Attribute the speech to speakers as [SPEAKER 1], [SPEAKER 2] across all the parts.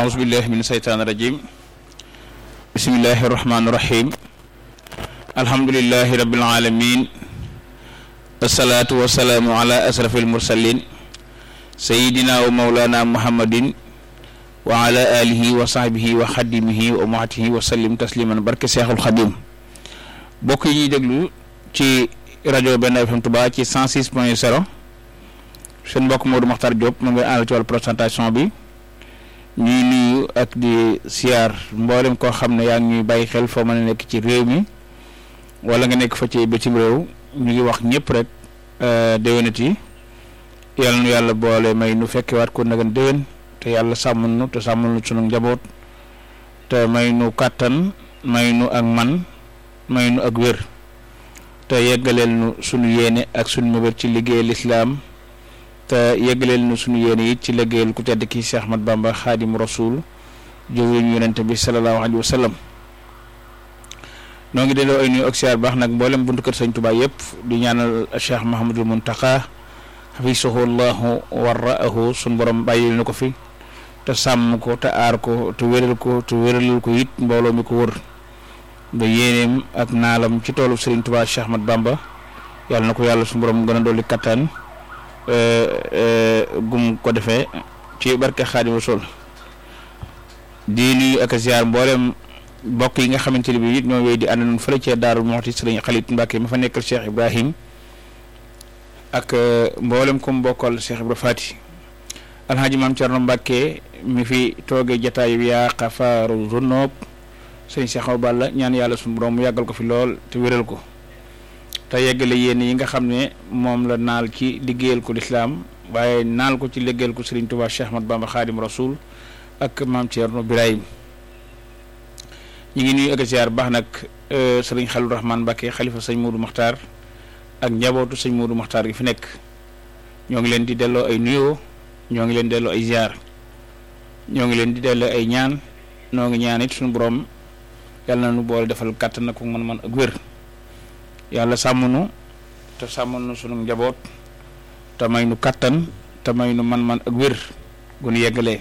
[SPEAKER 1] أعوذ بالله من الشيطان الرجيم بسم الله الرحمن الرحيم الحمد لله رب العالمين والصلاة والسلام على أشرف المرسلين سيدنا ومولانا محمد وعلى آله وصحبه وخدمه وأمته وسلم تسليما barke Seexul Xadim bokk yi ñuy déglu ci rajo Benn FM Touba ci 106 point 0 seen mbokk Modou Makhtar Diop mu ngi àll ci wàllu présentation bi ñuy nuyu ak di siyaar mboolem koo xam ne yaa ngi ñuy bàyyi xel foo mën a nekk ci réew mi wala nga nekk fa ci bitim réew ñu ngi wax ñëpp rek déwénati yàlla nu yàlla boole may nu fekkewaat ko nagan déwén te yàlla sàmm nu te sàmmal nu sunu njaboot te may nu kàttan may nu ak man may nu ak wér te yeggaleel nu sunu yéene ak sunu mébét ci liggéey lislaam te yeggaleel nu sunu yéene it ci liggéeyal ku tedd ki Cheikh Ahmad Bamba xaadim rasul jëwriñu yonente bi sallallahu alayhi wa sallam noo ngi delloo ay nuyu ak siyaar baax nag mboolem buntu kër sëñ Tuubaa yëpp di ñaanal Cheikh Mahamadul Muntaqa xafisahu llahu warraahu sun borom bàyyil na ko fi te sàmm ko te aar ko te wéral ko te wéralal ko it mbooloo mi ko wër ba yéeneem ak naalam ci toolu Serigne Touba Cheikh Ahmad Bamba yàlla na ko yàlla suñu borom gën a dolli kattan gum ko defee ci barke Xaadimu Rasuul di nuyu ak ziar mboolem mbokk yi nga xamante ne bii it ñoo wéy di ànd nañu fële ca Daaru Muxti Serigne Xalit Mbàkke ma fa nekkal Cheikh Ibrahim ak mboolem ku mu bokkal Cheikh Ibra Fati alxaaji maam Cerno Mbàkke mi fi toogee jataay bi yaa xafaaru zunoob sëñ Cheikh Awa Balla ñaan yàlla suñu borom mu yàggal ko fi lool te wéral ko te yeggale yéen yi nga xam ne moom la naal ci liggéeyal ko lislaam waaye naal ko ci liggéeyal ko Serigne Touba Cheikh Ahmad Bamba Xaadim Rasul ak maam Cerno Birahim ñu ngi nuyu ak ziar baax nag sëriñ Xalil Rahman Mbàkke xalifa sëñ Moodu Maxtaar ak njabootu sëñ Moodu Maxtaar gi fi nekk ñoo ngi leen di delloo ay nuyoo ñoo ngi leen di delloo ay ziar ñoo ngi leen di delloo ay ñaan noo ngi ñaan it suñu borom yàlla na nu boole defal kàttan na ko man-man ak wér yàlla sàmm nu te sàmm nu sunu njaboot te may nu kàttan te may nu man-man ak wér gu nu yeggalee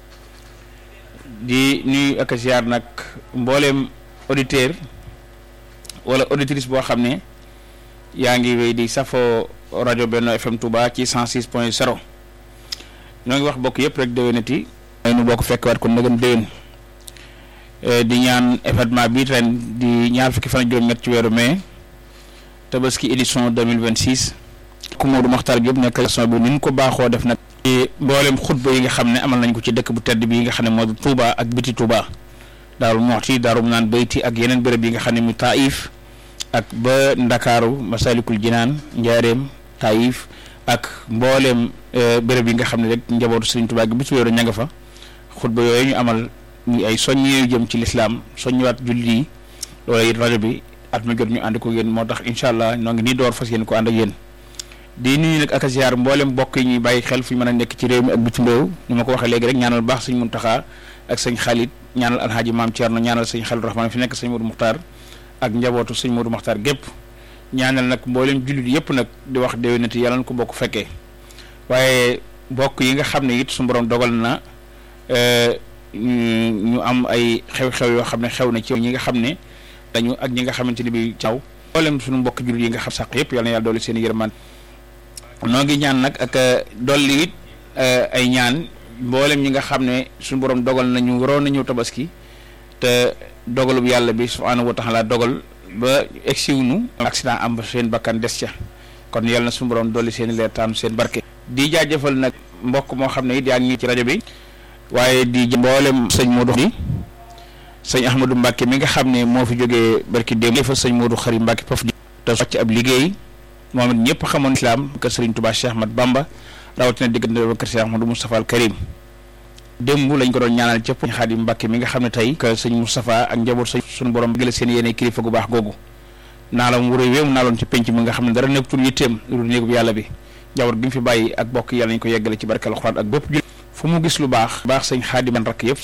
[SPEAKER 1] di nuyu ak ziar nag mbooleem auditeur wala auditrice boo xam ne yaa ngi wéy di safoo rajo Benno FM Touba ci 106 point 0 ñoo ngi wax bokk yëpp rek déwénati may nu bokk fekkwaat ko ndegam déwén di ñaan événement bi ren di ñaar fukki fan ak juróom-ñett ci weeru mai tabaski édition 2026 ku Modou Makhtar Diop nekk émission bi ni ñu ko baaxoo def nag ci mboolem xutba yi nga xam ne amal nañ ko ci dëkk bu tedd bi nga xam ne moo di Touba ak biti Touba Daaru Muxti Daaru naan bayti ak yeneen béréb yi nga xam ne mu Taïf ak ba Ndakaaru Masalikul Jinaan Njaareem Taïf ak mbooleem béréb yi nga xam ne rek njabootu Serigne Touba gi bi ci wéeru ña nga fa xutba yooyu ñu amal muy ay soññee jëm ci lislaam soññiwaat jullit yi loolu it rajo bi at ma jot ñu ànd ko yéen moo tax incha allah ñoo ngi nii door fas yéen ko ànd ak yéen di nuyu nag ak ziar mboolem mbokk yi ñuy bàyyi xel fu ñu mën a nekk ci réew mi ak bitim réew ni ma ko waxee léegi rek ñaanal baax sëñ Muntaxa ak sëñ Xalit ñaanal alhaaji maam Thierno ñaanal sëñ Xalit Rahmaan fi nekk sëñ Modou Muxtaar ak njabootu sëñ Modou Muxtaar gépp ñaanal nag mboolem jullit yëpp nag di wax déwénati yàlla na ko bokk fekkee waaye mbokk yi nga xam ne it su borom dogal na ñu am ay xew-xew yoo xam ne xew na ci ñi nga xam ne dañu ak ñi nga xamante ni bi caw mboolem suñu mbokk jullit yi nga xam sax yëpp yàlla na yàlla dolli seen yërmaan noo ngi ñaan nag ak dolli it ay ñaan mboolem ñi nga xam ne suñu borom dogal nañu waroon nañu tabaski te dogalub yàlla bi subhaanahu wa taala dogal ba egsiw nu accident am seen bakkan des ca kon yàlla na suñu borom dolli seen leer taanu seen barke di jaajëfal nag mbokk moo xam ne it yaa ngi ci rajo bi waaye di mboolem sëñ Modou di sëñ Ahmadou Mbacke mi nga xam ne moo fi jógee barki démb fa sëñ Modou Xari Mbacke foofu di te wàcc ab liggéey moom it ñëpp xamoon islam kër Serigne Touba Cheikh Ahmad Bamba rawatina diggante ba kër Cheikh Ahmadou Moustapha al Karim démb lañ ko doon ñaanal ca Sëñ Xaadim Mbacke mi nga xam ne tey que sëñ Moustapha ak njaboot sëñ suñu borom gëla seen yéene kilifa gu baax googu naalam wuré wéemu naaloon ci penc mi nga xam ne dara nekkatul yitteem lu néegub yàlla bi njaboot gi mu fi bàyyi ak bokk yàlla ñu ko yeggale ci barkal Alxuraan ak bépp fu mu gis lu baax baax sëñ Xaadim rakk yëpp